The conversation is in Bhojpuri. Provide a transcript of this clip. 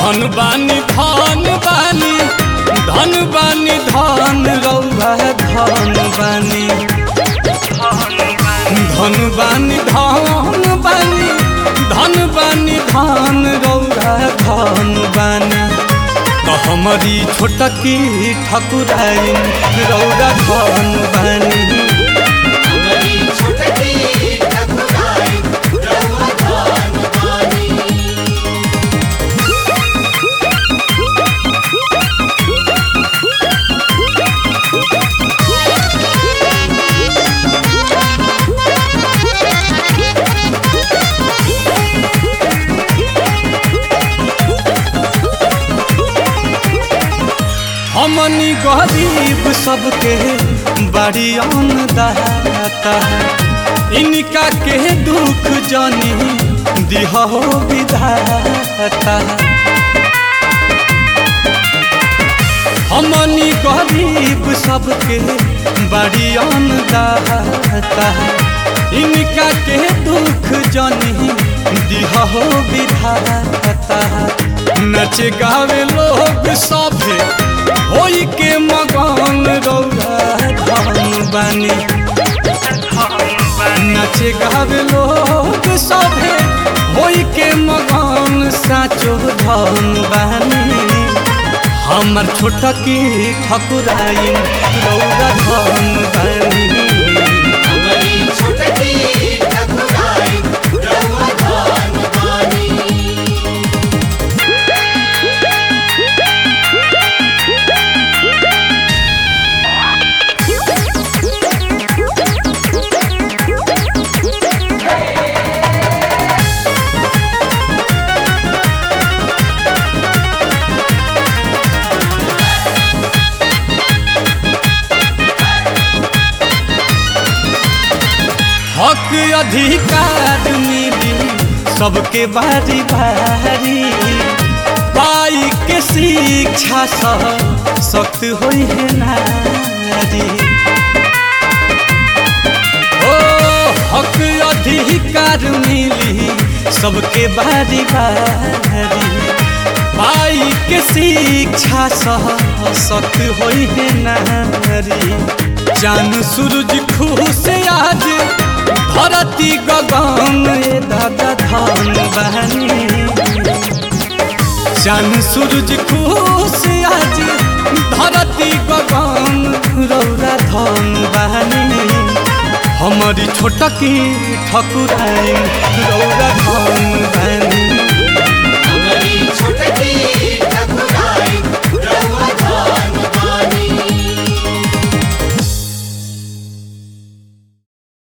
धन बानी धन बानी धन बानी धन रौआ धन बानी धन बानी धन बानी धन बानी धन रौआ धन बानी तो हमारी छोटकी ठकुराई रौआ धन बानी हमारी छोटकी ठकुराई रउआ धन बानी हमनी गरीब सबके बड़ी अन्नदाता इनका के दुख जानी दिहो विधाता हमनी गरीब सबके बड़ी अन्नदाता इनका के दुख जानी दिहो विधाता नच गावे लोग सभे होई के मगन रौरा धन बानी नचे गावे लोग सभे होई के मगन साचो धन बानी हमर छोटकी ठकुराई रौरा धन बानी हमारी छोटकी ठकुराई रउआ धन बानी हक अधिकार मिली सबके बारी बारी पाई के शिक्षा सह सख्त होई है नारी ओ हक अधिकार मिली सबके बारी बारी पाई के शिक्षा सह सख्त होई है नारी चांद सूरज खुश आज धरती गगन ए दादा धन बहनी चांद सूरज खुश आज धरती गगन रौरा धन बहनी हमारी छोटकी ठकुराई रौरा धन बहनी